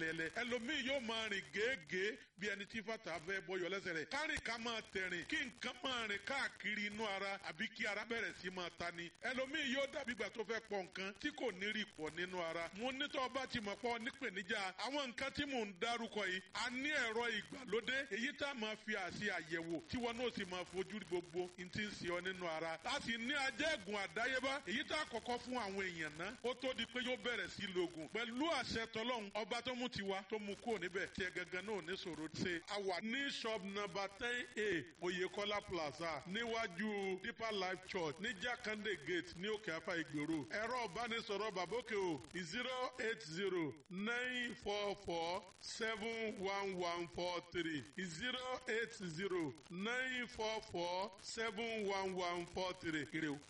ẹlẹ́ẹ̀lẹ́ ẹlòmíì yóò máa rìn gèégèé bí ẹni tí fàtà fẹ́ bọyọ̀ lẹ́sẹ̀ rẹ̀ kárìn ká máa tẹ̀rìn kí nǹkan máa rìn káàkiri inú ara àbí kí ara bẹ̀rẹ̀ sí máa ta ni ẹlòmíì yóò dàbí ìgbà tó fẹ́ pọ̀ nǹkan tí kò ní rí pọ̀ nínú ara mo nítọ́ bá ti mọ̀ pọ̀ nípèníjà àwọn nǹkan tí mò ń dárúkọ yìí a ní ẹ̀rọ ìgbàlódé èyí tá a máa fi àṣì àyẹ̀wò tí wọn náà sì máa fojú gbogbo n ti ń ṣe ọ nínú ara a sì ní ajẹ́gùn àdáyébá èyí tá a kọ́kọ́ fún àwọn èèyàn ná ó tó di pé yóò bẹ̀rẹ̀ sí lògùn pẹ̀lú àṣẹ tọlọ́hun ọba tó mú tiwa tó mú kúrò níbẹ̀ tiẹ̀ gangan náà ní sòro ṣe a wà ní shop number ten a Oyèkọ́lá plaza níwájú Deeper Life Church ní Jákàndé gate ní òkè afá ìgbèrò ẹ̀rọ ìbánisọ̀rọ̀ bàbókè o zero eight zero nine four four seven one one four three zero eight zero nine four four seven one one four three kiri o.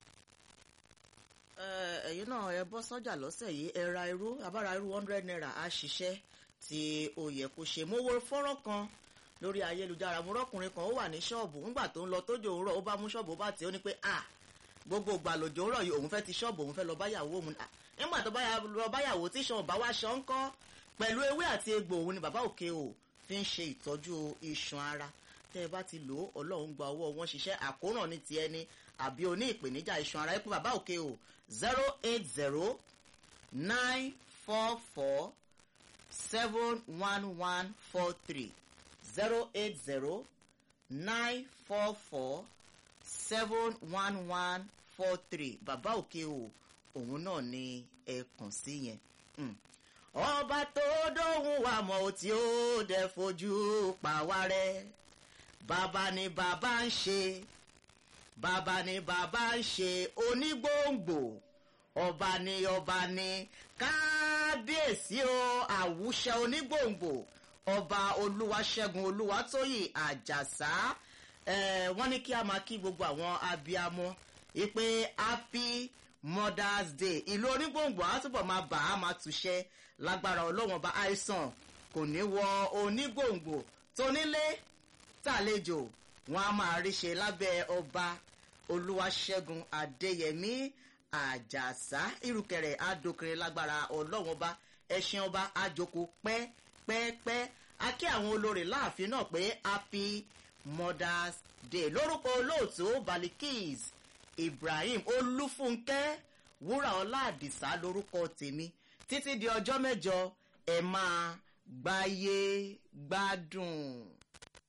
ẹ̀yin náà ẹ bọ́ sọ́jà lọ́sẹ̀ yìí ẹ ra irú abára irú hundred naira á ṣiṣẹ́ tí ó yẹ kó ṣe mo wo fọ́nrán kan lórí ayélujára mo rọ́kùnrin kan ó wà ní ṣọ́ọ̀bù ńgbà tó ń lọ tójò òwúrọ̀ ó bá mú ṣọ́ọ̀bù ó bá tì ó ní pé à gbogbo ìgbà lòjò òwúrọ̀ yìí òun fẹ́ ti ṣọ́ọ̀bù òun fẹ́ lọ báyàwó òun nígbà tó lọ báyàwó tí ṣọ́ọ̀bù bá wá ṣọ́ ń kọ́ pẹ̀lú ewé àti egbò òun ni bàbá òkè o fi ń ṣe ìtọ́jú iṣan ara tẹ́ ẹ bá ti lò ó ọlọ́run gba ọwọ́ wọn ṣiṣẹ́ àkóràn ní ti ẹni àbí oní ìpèníjà iṣan ara ẹ pé bàbá òkè o zero eight zero nine four four seven one one four three zero eight zero nine four four seven one one four three bàbá òkè o òun náà ni ẹ kàn sí yẹn. ọba tó dóhùn wa mọ̀ ọ́ tí ó dẹ̀ fojú pa wá rẹ́ bàbá ni bàbá ń ṣe bàbá ni bàbá ń ṣe onígbòǹgbò ọba ni ọba ni kábíyèsí o àwùṣẹ onígbòǹgbò ọba olúwaṣẹ́gun olúwatóyè àjàsá wọ́n ní kí a máa kí gbogbo àwọn abiyamọ ìpè happy mother's day ìlú onígbòǹgbò á túbọ̀ máa bà á máa túṣẹ́ lágbára ọlọ́wọ́n ọba àìsàn kò ní wọ onígbòǹgbò tónílé tàlejò wọn a máa rí ṣe lábẹ́ ọba olúwaṣẹ́gun adéyẹmí àjàsá irùkẹ̀rẹ̀ adókèrè lágbára ọlọ́wọ́n ọba ẹṣin ọba àjòkó pẹ́pẹ́pẹ́ a kí àwọn olórí láàfin náà pé happy mother's day lórúkọ olóòtú balikis ibrahim olúfúnkẹ́ wúràọlá àdìsá lórúkọ tèmi títí di ọjọ́ mẹ́jọ ẹ máa gbáyé gbádùn.